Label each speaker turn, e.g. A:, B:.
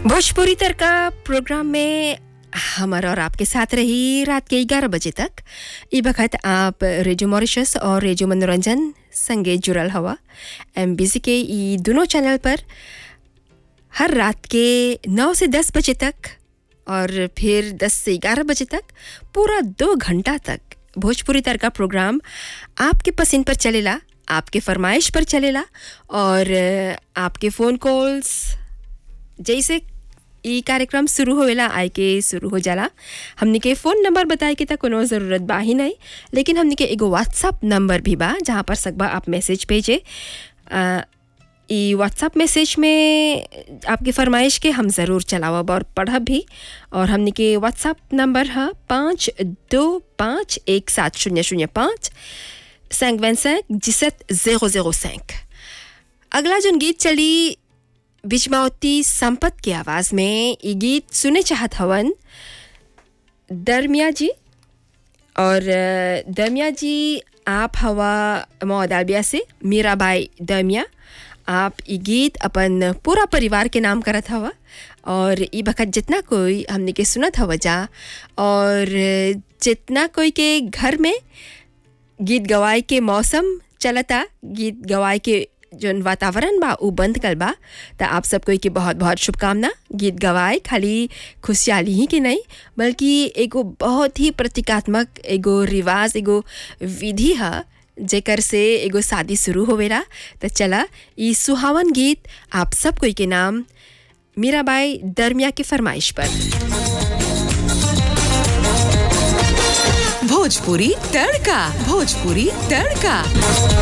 A: भोजपुरी तड़का programme में हमर और आपके साथ रही रात के ग्यारह बजे तक ई वक्त आप रेडियो मॉरिशस और रेडियो मनोरंजन संगे जुड़ल हवा एम के ई दोनों चैनल पर हर रात के नौ से दस बजे तक और फिर दस से ग्यारह बजे तक पूरा दो घंटा तक भोजपुरी तड़का प्रोग्राम आपके पसंद पर चलेला आपके फरमाइश पर चलेला और आपके फ़ोन कॉल्स जैसे ई कार्यक्रम शुरू होवेला आए के शुरू हो जाला हमने के फ़ोन नंबर बताए के तक कोनो ज़रूरत बा ही नहीं लेकिन हमने के एगो व्हाट्सअप नंबर भी बा जहाँ पर सकबा आप मैसेज भेजे आ, ई व्हाट्सअप मैसेज में आपकी फरमाइश के हम ज़रूर चलावब और पढ़ब भी और हमने के व्हाट्सअप नंबर है पाँच दो पाँच एक सात शून्य शून्य पाँच cinq vingt cinq dix-sept zéro zéro cinq अगला जोन गीत चली बिजमावती संपत की आवाज़ में ये गीत सुने चाहत हवन दरमिया जी और अ, दरमिया जी आप हवा मौदालबिया से मीराबाई दरमिया आप ये गीत अपन पूरा परिवार के नाम करत हवा और ई बखत जितना कोई हमने के सुनत हवा जा और जितना कोई के घर में गीत गवाए के मौसम चलता गीत गवाए के जोन वातावरण बा उ बंद कल बा त आप सब कोई के बहुत बहुत शुभकामना गीत गवाए खाली खुशहाली ही के नहीं बल्कि एगो बहुत ही प्रतीकात्मक एगो रिवाज एगो विधि है जेकर से एगो शादी शुरू होवेला त चला ई सुहावन गीत आप सब कोई के नाम मीराबाई दरमिया के फरमाइश पर
B: भोजपुरी तड़का भोजपुरी तड़का